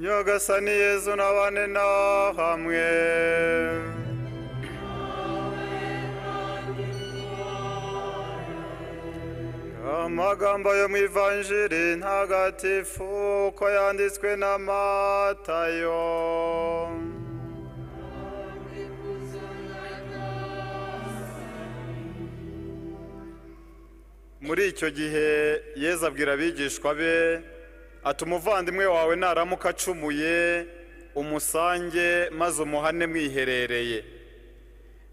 nyagasani yezu nabane nawe hamwe amagambo yo mu ivanjiri ntagatifu uko yanditswe na matayo muri icyo gihe yezu abwira abigishwa be ati umuvandimwe wawe naramuka acumuye umusange maze umuhane mwiherereye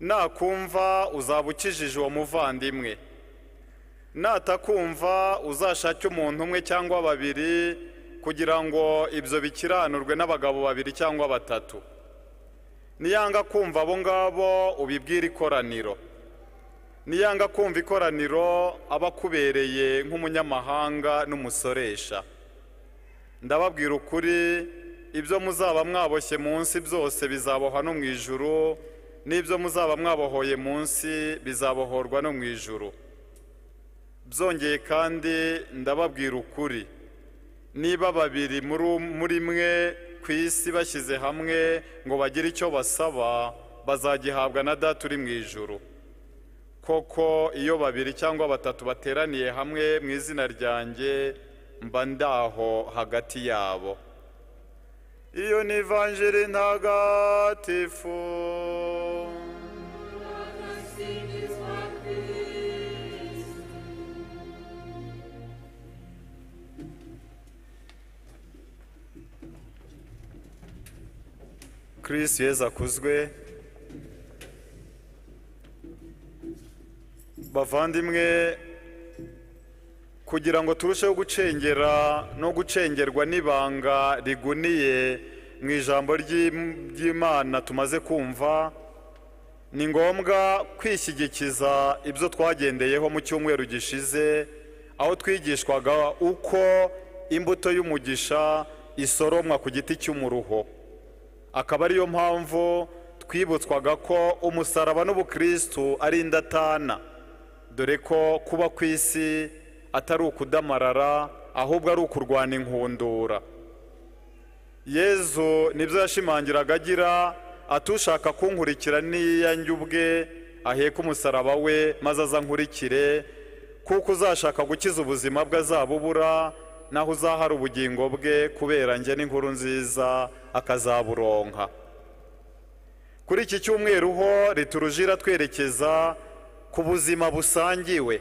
nakumva uzaba ukijije uwo muvandimwe natakumva uzashake umuntu umwe cyangwa babiri kugira ngo ibyo bikiranurwe n'abagabo babiri cyangwa batatu niyanga kumva abo ngabo ubibwire ikoraniro niyanga kumva ikoraniro aba akubereye nk'umunyamahanga n'umusoresha ndababwira ukuri ibyo muzaba mwaboshye munsi byose bizabohwa no mu ijuru n'ibyo muzaba mwabohoye munsi bizabohorwa no mu ijuru byongeye kandi ndababwira ukuri niba babiri muri mwe ku isi bashyize hamwe ngo bagire icyo basaba bazagihabwa na data uri mu ijuru koko iyo babiri cyangwa batatu bateraniye hamwe mu izina ryanjye mba ndaho hagati yabo iyo ni ivanjiri ntagatifu kirisi yezu akuzwe bavandimwe kugira ngo turusheho gucengera no gucengerwa n'ibanga riguniye mu ijambo ry'imana tumaze kumva ni ngombwa kwishyigikiza ibyo twagendeyeho mu cyumweru gishize aho twigishwaga uko imbuto y'umugisha isoromwa ku giti cy'umuruho akaba ariyo mpamvu twibutswaga ko umusaraba n'ubukristu ari indatana dore ko kuba ku isi atari ukudamarara ahubwo ari ukurwana inkundura yezu nibyo yashimangiraga agira atushaka kunkurikira n'iyange ubwe aheka umusaraba we maze aza nkurikire kuko uzashaka gukiza ubuzima bwe azabubura naho uzahara ubugingo bwe kubera njye n'inkuru nziza akazaburonka kuri iki cyumweru ho riturujira twerekeza ku buzima busangiwe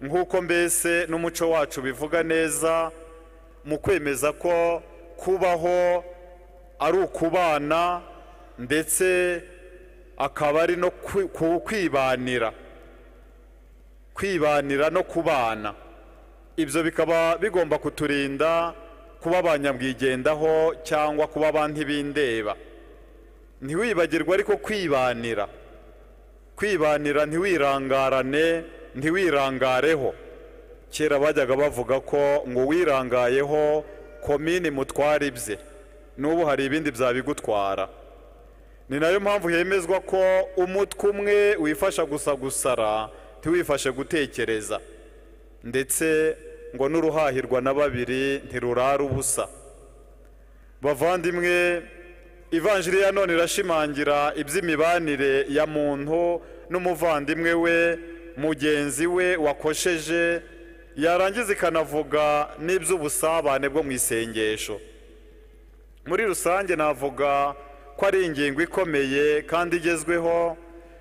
nk'uko mbese n'umuco wacu bivuga neza mu kwemeza ko kubaho ari ukubana ndetse akaba ari no kwibanira kwibanira no kubana ibyo bikaba bigomba kuturinda kuba abanyabwigendaho cyangwa kuba abandi b'indeba ntiwibagirwe ariko kwibanira kwibanira ntiwirangarane ntiwirangareho kera bajyaga bavuga ko ngo wirangayeho komini mutwara ibye n'ubu hari ibindi byabigutwara ni nayo mpamvu hemezwa ko umutwe umwe wifasha gusa gusara ntiwifashe gutekereza ndetse ngo n'uruhahirwa na babiri ntirurara ubusa bavandimwe ivanjiri ya none irashimangira iby'imibanire ya muntu n'umuvandimwe we mugenzi we wakosheje yarangiza ikanavuga n'iby'ubusabane bwo mu isengesho muri rusange navuga ko ari ingingo ikomeye kandi igezweho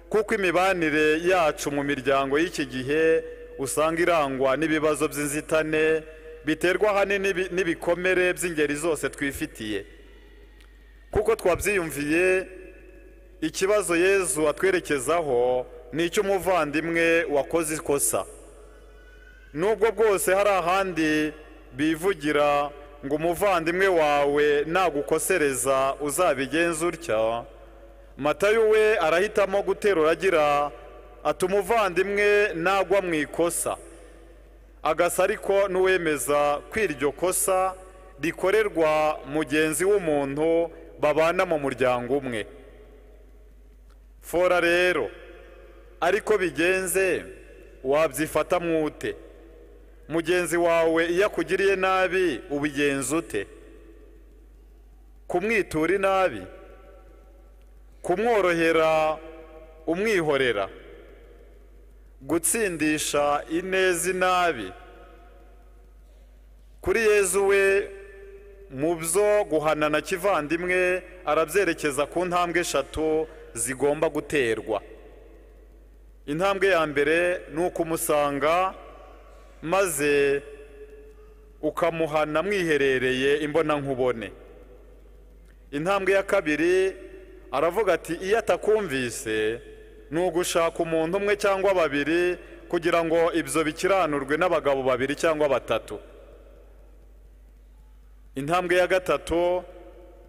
kuko imibanire yacu mu miryango y'iki gihe usanga irangwa n'ibibazo by'inzitane biterwa ahanini n'ibikomere by'ingeri zose twifitiye kuko twabyiyumviye ikibazo yezu atwerekezaho ni icy'umuvandimwe wakoze ikosa nubwo bwose hari ahandi bivugira ngo umuvandimwe wawe nagukosereza uzabigenza utya matayo we arahitamo guterura agira ati umuvandimwe nagwa mu ikosa agasa ariko n'uwemeza ko iryo kosa rikorerwa mugenzi w'umuntu babana mu muryango umwe fora rero ariko bigenze wabyifata mwute mugenzi wawe iyo akugiriye nabi ubigenza ute kumwitura inabi kumworohera umwihorera gutsindisha ineza inabi kuri yezu we mu byo guhanana kivandimwe arabyerekeza ku ntambwe eshatu zigomba guterwa intambwe ya mbere ni ukumusanga maze ukamuhana mwiherereye imbonankubone intambwe ya kabiri aravuga ati iyo atakumvise ni ugushaka umuntu umwe cyangwa babiri kugira ngo ibyo bikiranurwe n'abagabo babiri cyangwa batatu intambwe ya gatatu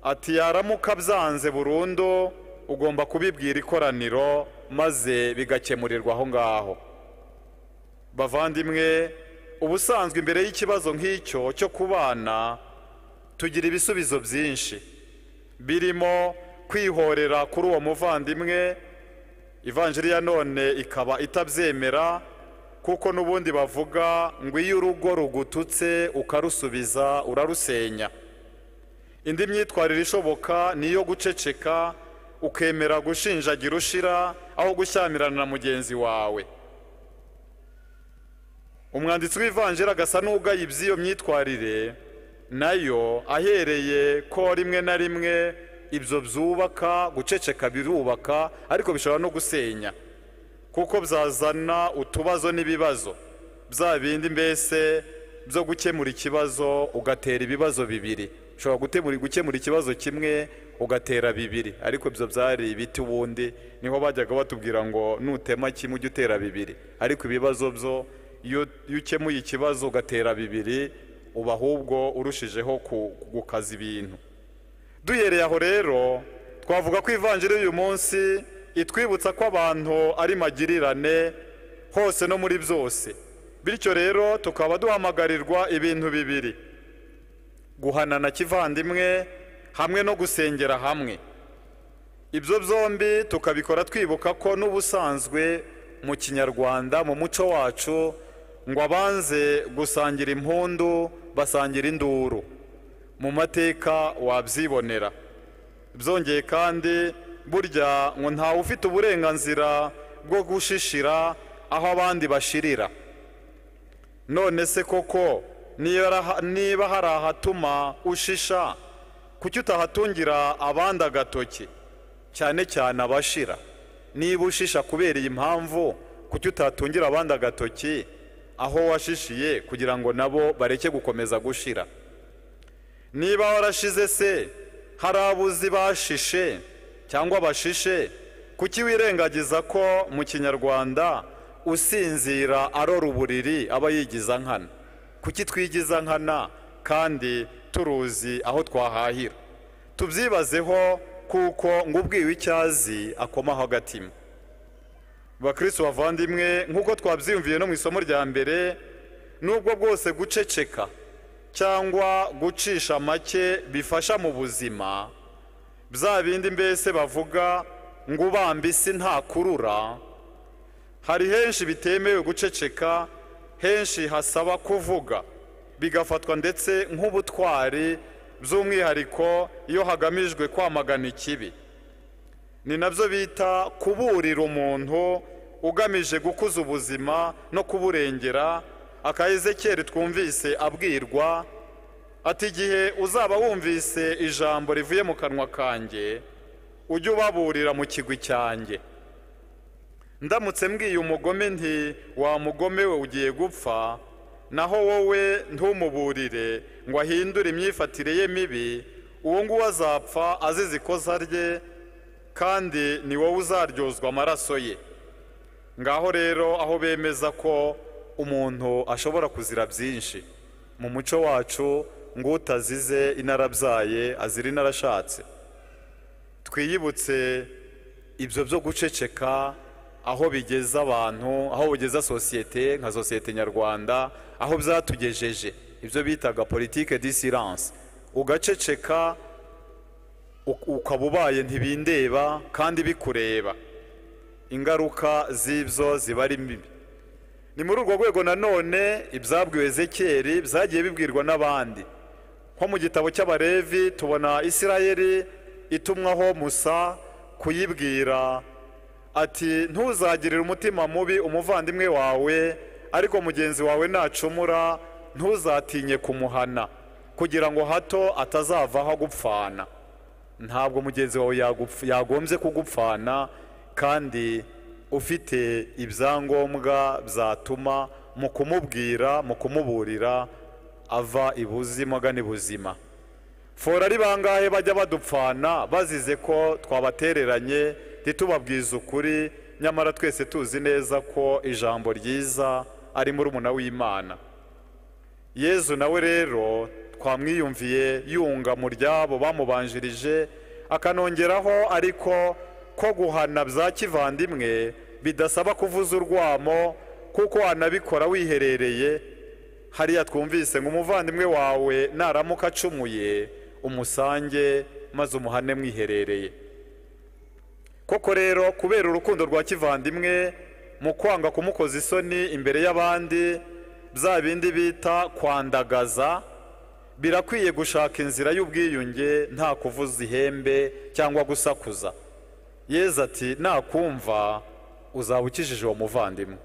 ati yaramuka byanze burundu ugomba kubibwira ikoraniro maze bigakemurirwa aho ngaho bavandimwe ubusanzwe imbere y'ikibazo nk'icyo cyo kubana tugira ibisubizo byinshi birimo kwihorera kuri uwo muvandimwe ivanjiri ya none ikaba itabyemera kuko n'ubundi bavuga ngo iyo urugo rugututse ukarusubiza urarusenya indi myitwarire ishoboka ni iyo guceceka ukemera gushinjagira ushira aho gushyamirana na mugenzi wawe umwanditsi w'ivanjiri agasa n'ugaye iby'iyo myitwarire nayo ahereye ko rimwe na rimwe ibyo byubaka guceceka birubaka ariko bishobora no gusenya kuko byazana utubazo n'ibibazo bya bindi mbese byo gukemura ikibazo ugatera ibibazo bibiri ushobora gukemura ikibazo kimwe ugatera bibiri ariko ibyo byari ibiti ubundi niho bajyaga batubwira ngo nutema kimwe ujye utera bibiri ariko ibibazo byo iyo ukemuye ikibazo ugatera bibiri uba ahubwo urushijeho gukaza ibintu duhereye aho rero twavuga ko ivanjiri y'uyu munsi itwibutsa ko abantu ari magirirane hose no muri byose bityo rero tukaba duhamagarirwa ibintu bibiri guhanana kivandimwe hamwe no gusengera hamwe ibyo byombi tukabikora twibuka ko n'ubusanzwe mu kinyarwanda mu muco wacu ngo abanze gusangira impundu basangira induru mu mateka wabyibonera byongeye kandi burya ngo ntawe ufite uburenganzira bwo gushishira aho abandi bashirira none se koko niba hari ahatuma ushisha kuki utahatungira abandi agatoki cyane cyane abashira niba ushisha kubera iyi mpamvu kuki utahatungira abandi agatoki aho washishiye kugira ngo nabo bareke gukomeza gushira niba warashize se hari abuzi bashishe cyangwa bashishe kuki wirengagiza ko mu kinyarwanda usinzira arora uburiri aba yigiza nkana kuki twigiza nkana kandi turuzi aho twahahira tubyibazeho kuko ngo ubwiwe icyazi akomaho agatima bakirisitu bavandimwe nk'uko twabyiyumviye no mu isomo rya mbere n'ubwo bwose guceceka cyangwa gucisha make bifasha mu buzima bya bindi mbese bavuga ngo ubamba isi ntakurura hari henshi bitemewe guceceka henshi hasaba kuvuga bigafatwa ndetse nk'ubutwari by'umwihariko iyo hagamijwe kwamagana ikibi ni nabyo bita kuburira umuntu ugamije gukuza ubuzima no kuburengera akayezekeri twumvise abwirwa ati igihe uzaba wumvise ijambo rivuye mu kanwa kanjye ujye ubaburira mu kigwi cyanjye ndamutse mbwiye umugome nti wa mugome we ugiye gupfa naho wowe ntumuburire ngo ahindure imyifatire ye mibi uwo nguwo azapfa azize ikosa rye kandi ni wowe uzaryozwa amaraso ye ngaho rero aho bemeza ko umuntu ashobora kuzira byinshi mu muco wacu ngo utazize inarabyaye azira inarashatse twiyibutse ibyo byo guceceka aho bigeza abantu aho bigeza sosiyete nka sosiyete nyarwanda aho byatugejeje ibyo bitaga politike disiranse ugaceceka ukaba ubaye ntibindeba kandi bikureba ingaruka z'ibyo ziba ari mbi ni muri urwo rwego nanone ibyabwiwe zekeri byagiye bibwirwa n'abandi nko mu gitabo cy'abalevi tubona isirayeli itumwaho musa kuyibwira ati ntuzagirire umutima mubi umuvandimwe wawe ariko mugenzi wawe nacumura ntuzatinye kumuhana kugira ngo hato atazavaho agupfana ntabwo mugenzi wawe yagupf- yagombye kugupfana kandi ufite ibyangombwa byatuma mu kumubwira mu kumuburira ava ibuzima agana ibuzima fora ari bangahe bajya badupfana bazize ko twabatereranye ntitubabwize ukuri nyamara twese tuzi neza ko ijambo ryiza ari murumuna w'imana yezu nawe rero twamwiyumviye yunga mu ryabo bamubanjirije akanongeraho ariko ko guhana bya kivandimwe bidasaba kuvuza urwamo kuko wanabikora wiherereye hariya twumvise ngo umuvandimwe wawe naramuka acumuye umusange maze umuhane mwiherereye koko rero kubera urukundo rwa kivandimwe mu kwanga kumukoza isoni imbere y'abandi bya bindi bita kwandagaza birakwiye gushaka inzira y'ubwiyunge nta kuvuza ihembe cyangwa gusakuza yezu ati nakumva uzaba ukijije uwo muvandimwe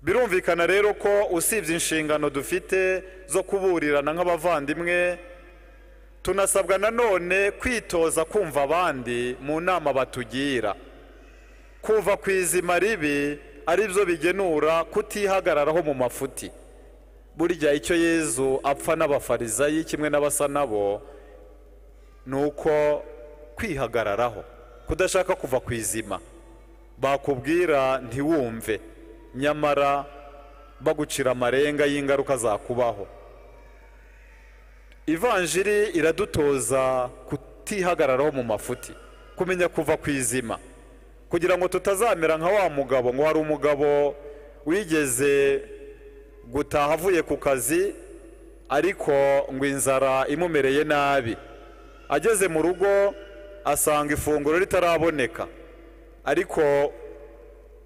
birumvikana rero ko usibye inshingano dufite zo kuburirana nk'abavandimwe tunasabwa nanone kwitoza kumva abandi mu nama batugira kuva ku izima ribi ari byo bigenura kutihagararaho mu mafuti burya icyo yezu apfa n'abafarizayi kimwe n'abasa nabo ni uko kwihagararaho kudashaka kuva ku izima bakubwira ntiwumve nyamara bagucira amarenga y'ingaruka zakubaho ivanjiri iradutoza kutihagararaho mu mafuti kumenya kuva ku izima kugira ngo tutazamera nka wa mugabo ngo hari umugabo wigeze gutaha avuye ku kazi ariko ngo inzara imumereye nabi ageze mu rugo asanga ifunguro ritaraboneka ariko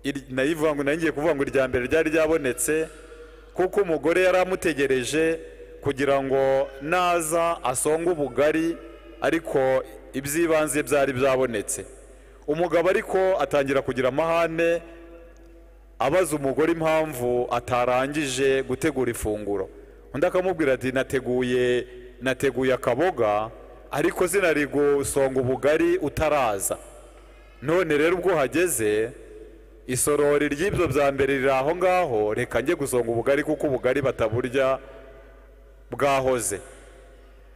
iri- nayo ivuga ngo nayo ngiye kuvuga ngo irya mbere ryari ryabonetse kuko umugore yari amutegereje kugira ngo naza asonge ubugari ariko iby'ibanze byari byabonetse umugabo ariko atangira kugira amahane abaza umugore impamvu atarangije gutegura ifunguro undi akamubwira ati nateguye nateguye akaboga ariko zinari gusonga ubugari utaraza none rero ubwo uhageze isorori ry'ibyo bya mbere riri aho ngaho reka njye gusonga ubugari kuko ubugari bataburya bwahoze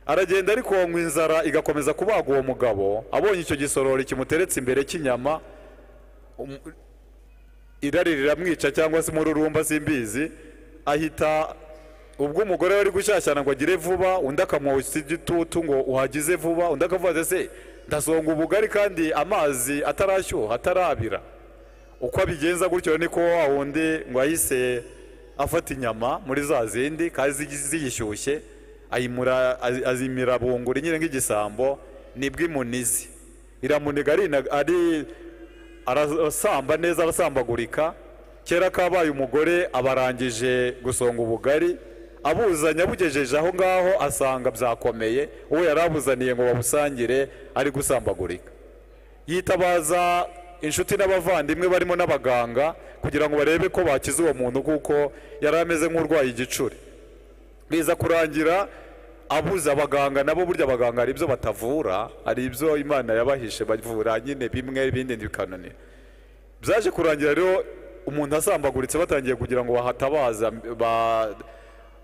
aragenda ariko ngo inzara igakomeza kubaga uwo mugabo abonye icyo gisorori kimuteretse imbere cy'inyama irari riramwica cyangwa se umururumba simbizi ahita ubwo umugore wari gushyashyana ngo agire vuba undi akamwotsa igitutu ngo uhagize vuba undi akavuga ati ese ndasonga ubugari kandi amazi atarashyuha atarabira uko abigenza gutyo niko wa wundi ngo ahise afata inyama muri za zindi kandi zi- ziyishyushye ayimura- azi- azimira bunguri nyine nk'igisambo nibwo imunizi iramuniga arina- ari arasamba neza arasambagurika kera kabaye umugore abarangije gusonga ubugari abuzanye abugejeje aho ngaho asanga byakomeye uwo yari abuzaniye ngo babusangire ari gusambagurika yitabaza inshuti n'abavandimwe barimo n'abaganga kugira ngo barebe ko bakiza uwo muntu kuko yari ameze nk'urwaye igicuri biza kurangira abuze abaganga nabo burya abaganga hari ibyo batavura hari ibyo imana yabahishe bavura nyine bimwe ibindi ntibikananira byaje kurangira rero umuntu asambaguritse batangiye kugira ngo bahatabaza ba-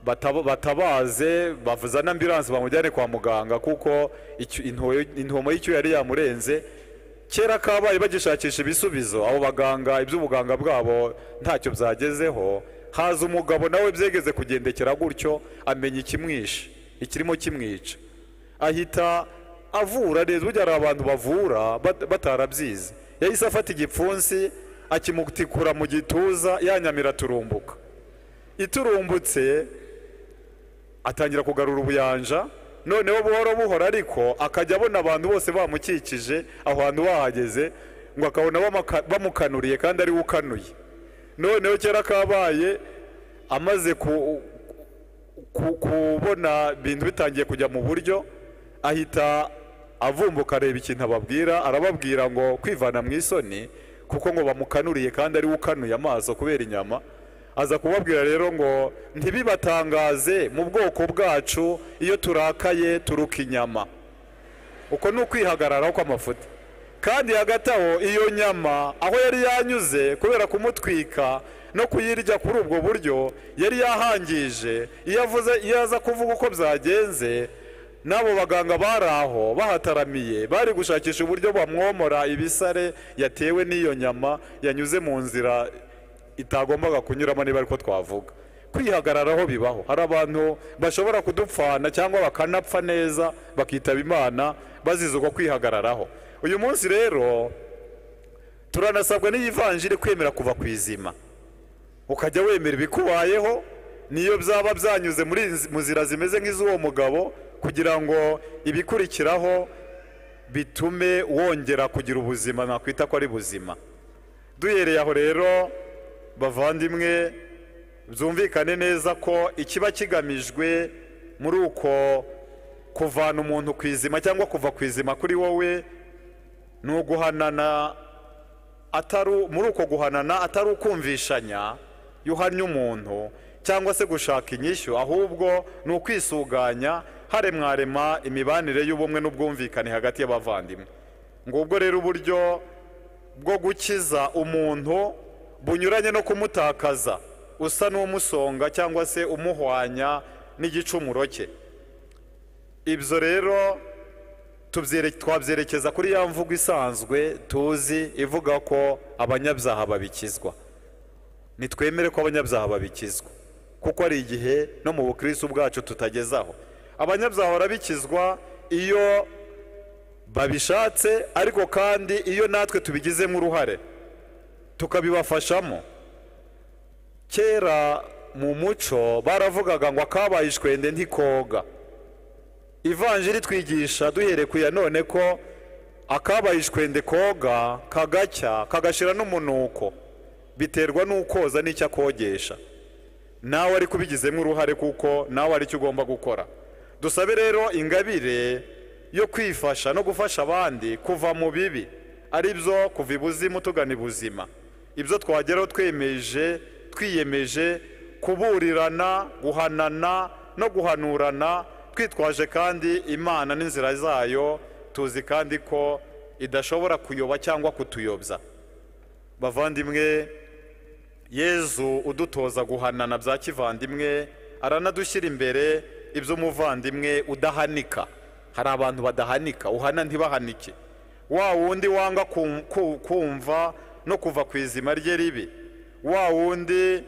bataba- batabaze bavuzane ambiranse bamujyane kwa muganga kuko icyo- intuwe- intumo y'icyo yari yamurenze kera kabaye bagishakisha ibisubizo abo baganga iby'ubuganga bwabo ntacyo byagezeho haza umugabo nawe byegeze kugendekera gutyo amenya ikimwishe ikirimo kimwica ahita avura neza burya hari abantu bavura bat- batarabyize yahise afata igipfunsi akimutikura mu gituza yanyamira turumbuka iturumbutse atangira kugarura ubuyanja noneho buhoro buhoro ariko akajya abona abantu bose bamukikije aho hantu bahageze ngo akabona bamaka- bamukanuriye kandi ari we ukanuye noneho kera kabaye amaze ku- ku- kubona ibintu bitangiye kujya mu buryo ahita avumbuka areba ikintu ababwira arababwira ngo kwivana mu isoni kuko ngo bamukanuriye kandi ari we ukanuye amaso kubera inyama aza kubabwira rero ngo ntibibatangaze mu bwoko bwacu iyo turakaye turuka inyama uko ni ukwihagararaho kw'amafuti kandi hagati aho iyo nyama aho yari yanyuze kubera kumutwika no kuyirya kuri ubwo buryo yari yahangije iyo avuze iyo aza kuvuga uko byagenze n'abo baganga bari aho bahataramiye bari gushakisha uburyo bamwomora ibisare yatewe n'iyo nyama yanyuze mu nzira itagombaga kunyuramo niba ariko twavuga kwihagararaho bibaho hari abantu bashobora kudupfana cyangwa bakanapfa neza bakitaba imana bazize uko kwihagararaho uyu munsi rero turanasabwa n'iyivanjiri kwemera kuva ku izima ukajya wemera ibikubayeho niyo byaba byanyuze muri izi- mu nzira zimeze nk'iz'uwo mugabo kugira ngo ibikurikiraho bitume wongera kugira ubuzima nakwita ko ari buzima duhereye aho rero bavandimwe byumvikane neza ko ikiba kigamijwe muri uko kuvana umuntu ku izima cyangwa kuva ku izima kuri wowe ni uguhanana atari muri uko guhanana atari ukumvishanya yuhanye umuntu cyangwa se gushaka inyishyu ahubwo ni ukwisuganya haremwarema imibanire y'ubumwe n'ubwumvikane hagati y'abavandimwe ngubwo rero uburyo bwo gukiza umuntu bunyuranye no kumutakaza usa n'umusonga cyangwa se umuhwanya n'igicumuro cye ibyo rero tubyere- twabyerekeza kuri ya mvugo isanzwe tuzi ivuga ko abanyabyaha babikizwa nitwemere ko abanyabyaha babikizwa kuko hari igihe no mu bukristo bwacu tutagezaho abanyabyaha barabikizwa iyo babishatse ariko kandi iyo natwe tubigizemo uruhare tukabibafashamo kera mu muco baravugaga ngo akabaye ishwende ntikoga ivanjiri twigisha duhereye ku ya none ko akabaye ishwende koga kagacya kagashira n'umunuko biterwa n'ukoza n'icyo akogesha nawe ari kubigizemo uruhare kuko nawe ari cyo ugomba gukora dusabe rero ingabire yo kwifasha no gufasha abandi kuva mu bibi ari byo kuva ibuzimu tugana ibuzima ibyo twageraho twemeje twiyemeje kuburirana guhanana no guhanurana twitwaje kandi imana n'inzira zayo tuzi kandi ko idashobora kuyoba cyangwa kutuyobya bavandimwe yezu udutoza guhanana bya kivandimwe aranadushyira imbere iby'umuvandimwe udahanika hari abantu badahanika uhana ntibahanike wa wundi wanga kum- ku- kumva no kuva ku izima rye ribi wa wundi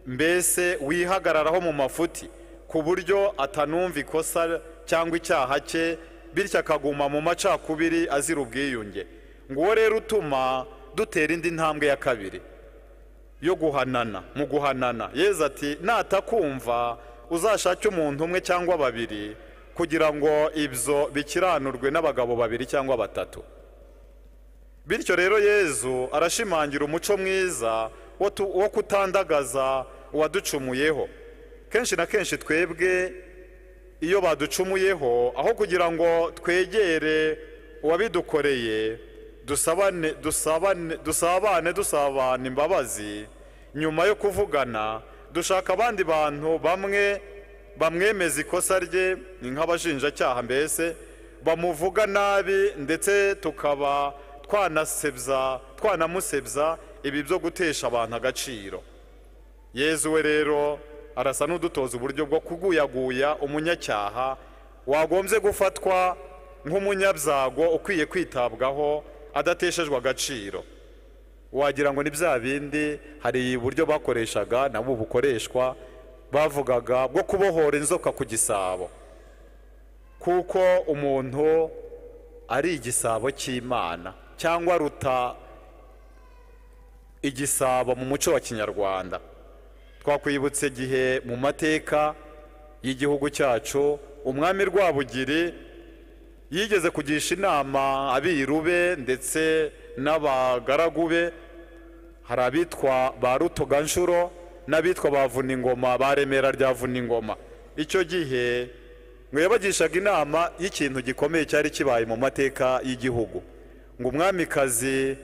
mbese wihagararaho mu mafuti ku buryo atanumva ikosa cyangwa icyaha cye bityo akaguma mu macakubiri azira ubwiyunge nguwo rero utuma dutera indi ntambwe ya kabiri yo guhanana mu guhanana yezu ati natakumva uzashake umuntu umwe cyangwa babiri kugira ngo ibyo bikiranurwe n'abagabo babiri cyangwa batatu bityo rero yezu arashimangira umuco mwiza wo tu- wo kutandagaza uwaducumuyeho kenshi na kenshi twebwe iyo baducumuyeho aho kugira ngo twegere uwabidukoreye dusabane dusabane dusabane dusabana imbabazi nyuma yo kuvugana dushaka abandi bantu bamwe bamwemeza ikosa rye ni nk'abashinjacyaha mbese bamuvuga nabi ndetse tukaba twanasebya twanamusebya ibi byo gutesha abantu agaciro yezu we rero arasa n'udutoza uburyo bwo kuguyaguya umunyacyaha wagombye gufatwa nk'umunyabyago ukwiye kwitabwaho adateshejwe agaciro wagira ngo ni bya bindi hari uburyo bakoreshaga nabo bukoreshwa bavugaga bwo kubohora inzoka ku gisabo kuko umuntu ari igisabo cy'imana cyangwa ruta igisabo mu muco wa kinyarwanda twakwibutse igihe mu mateka y'igihugu cyacu umwami rwabugiri yigeze kugisha inama abiru be ndetse n'abagaragu be hari abitwa ba rutoganshuro n'abitwa ba vuningoma ba remera rya vuningoma icyo gihe ngo yabagishaga inama y'ikintu gikomeye cyari kibaye mu mateka y'igihugu ngo umwamikazi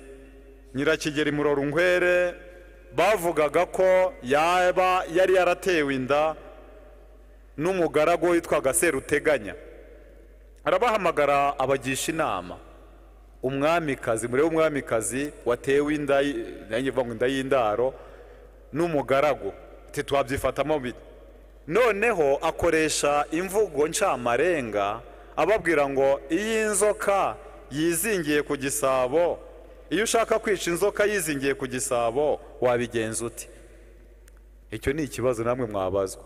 nyirakigeri murorunkwere bavugaga ko yaba yari yaratewe inda n'umugaragu witwaga seruteganya arabahamagara abagisha inama umwamikazi murebe umwamikazi watewe inda y- nanjye mvuga ngo inda y'indaro n'umugaragu ati twabyifatamo bite noneho akoresha imvugo ncamarenga ababwira ngo iyo inzoka yizingiye ku gisabo iyo ushaka kwica inzoka yizingiye ku gisabo wabigenza ute icyo ni ikibazo namwe mwabazwa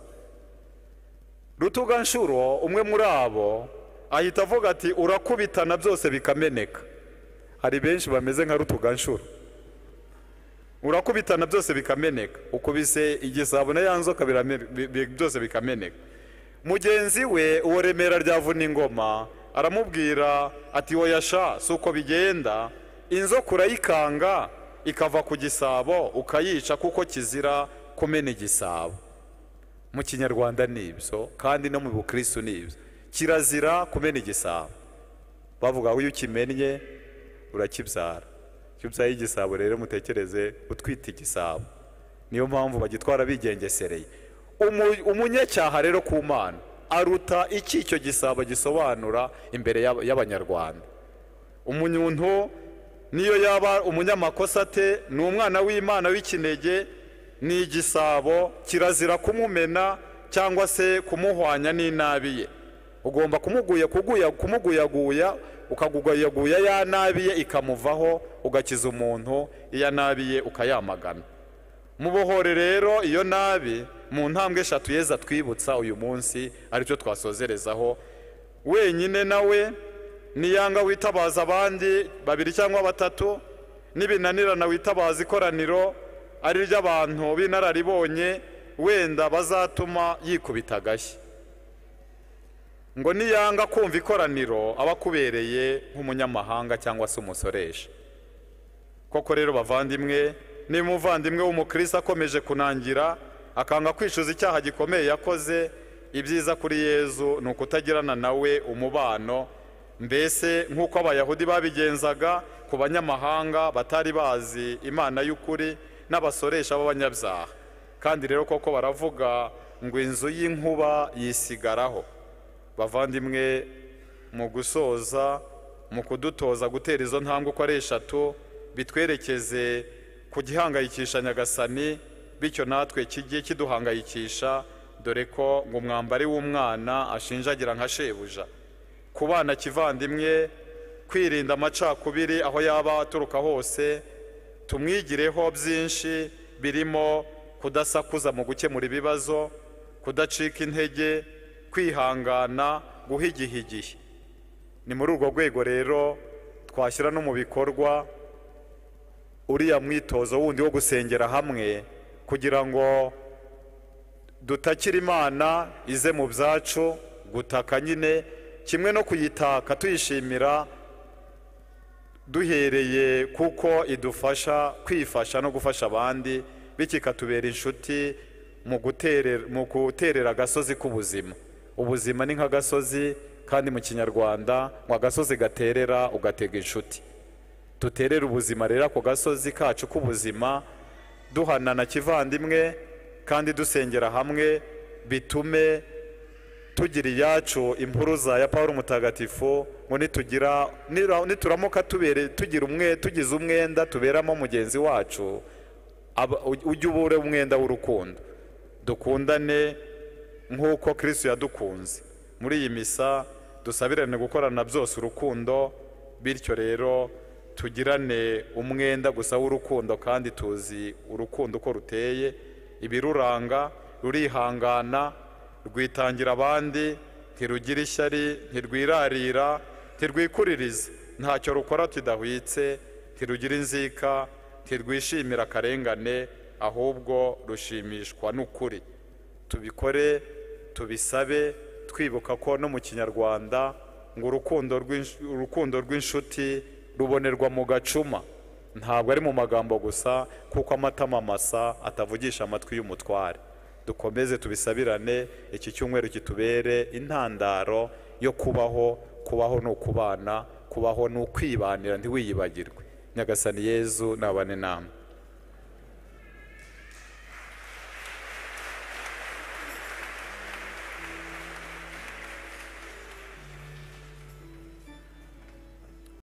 rutuganshuro umwe muri abo ahita avuga ati urakubitana byose bikameneka hari benshi bameze nka rutuganshuro urakubitana byose bikameneka ukubise igisabo na ya nzoka birame- bi- bi- byose bikameneka mugenzi we uwo remera ryavuna ingoma aramubwira ati wowe yasha si uko bigenda inzoka urayikanga ikava ku gisabo ukayica kuko kizira kumena igisabo mu kinyarwanda ni ibyo kandi no mu bukristo ni ibyo kirazira kumena igisabo bavuga ngo iyo ukimennye urakibyara iyo ubyaye igisabo rero mutekereze utwite igisabo niyo mpamvu bagitwara bigengesereye Umu- umunyacyaha rero ku mana aruta iki icyo gisabo gisobanura imbere y'aba- y'abanyarwanda umunyuntu niyo yaba umunyamakosa ate ni umwana w'imana w'ikinege ni igisabo kirazira kumumena cyangwa se kumuhwanya n'inabi ye ugomba kumuguya kuguya kumuguyaguya ukagugayaguya ya nabi ye ikamuvaho ugakiza umuntu iya nabi ye ukayamagana mubohore rero iyo nabi mu ntambwe eshatu yeza twibutsa uyu munsi aricyo twasozerezaho wenyine nawe niyanga witabaza abandi babiri cyangwa batatu n'ibinanirana witabaza ikoraniro ari ry'abantu b'inararibonye wenda bazatuma yikubita agashyi ngo niyanga kumva ikoraniro aba akubereye nk'umunyamahanga cyangwa se umusoresha koko rero bavandimwe niba umuvandimwe w'umukristo akomeje kunangira akanga kwishyuza icyaha gikomeye yakoze ibyiza kuri yezu ni ukutagirana nawe umubano mbese nk'uko abayahudi babigenzaga ku banyamahanga batari bazi imana y'ukuri n'abasoresha b'abanyabyaha kandi rero koko baravuga ngo inzu y'inkuba yisigaraho bavandimwe mu gusoza mu kudutoza gutera izo ntambwe uko ari eshatu bitwerekeze ku gihangayikisha nyagasani bityo natwe kijye kiduhangayikisha dore ko ngo umwambari w'umwana ashinjagira nka shebuja kubana kivandimwe kwirinda amacakubiri aho yaba aturuka hose tumwigireho byinshi birimo kudasakuza mu gukemura ibibazo kudacika intege kwihangana guha igihe igihe ni muri urwo rwego rero twashyira no mu bikorwa uriya mwitozo wundi wo gusengera hamwe kugira ngo dutakira imana ize mu byacu gutaka nyine kimwe no kuyitaka tuyishimira duhereye kuko idufasha kwifasha no gufasha abandi bityo ikatubera inshuti mu guterera- mu guterera agasozi k'ubuzima ubuzima ni nk'agasozi kandi mu kinyarwanda ngo agasozi gaterera ugatega inshuti duterere ubuzima rero ako gasozi kacu k'ubuzima duhanana kivandimwe kandi dusengera hamwe bitume tugira iyacu impuruza ya paul mutagatifu ngo nitugira nira- nituramuka tubere tugira umwe tugize umwenda tuberamo mugenzi wacu aba- ujye ubure umwenda w'urukundo dukundane nk'uko kirisitu yadukunze muri iyi misa dusabirane gukorana byose urukundo bityo rero tugirane umwenda gusa w'urukundo kandi tuzi urukundo uko ruteye ibiruranga rurihangana rwitangira abandi ntirugira ishyari ntirwirarira ntirwikuririza ntacyo rukora tudahwitse ntirugira inzika ntirwishimira akarengane ahubwo rushimishwa n'ukuri tubikore tubisabe twibuka ko no mu kinyarwanda ngo urukundo rw'insh- urukundo rw'inshuti rubonerwa mu gacuma ntabwo ari mu magambo gusa kuko amatama masa atavugisha amatwi y'umutware dukomeze tubisabirane iki cyumweru kitubere intandaro yo kubaho kubaho ni ukubana kubaho ni ukwibanira ntiwiyibagirwe nyagasani yezu nabane namwe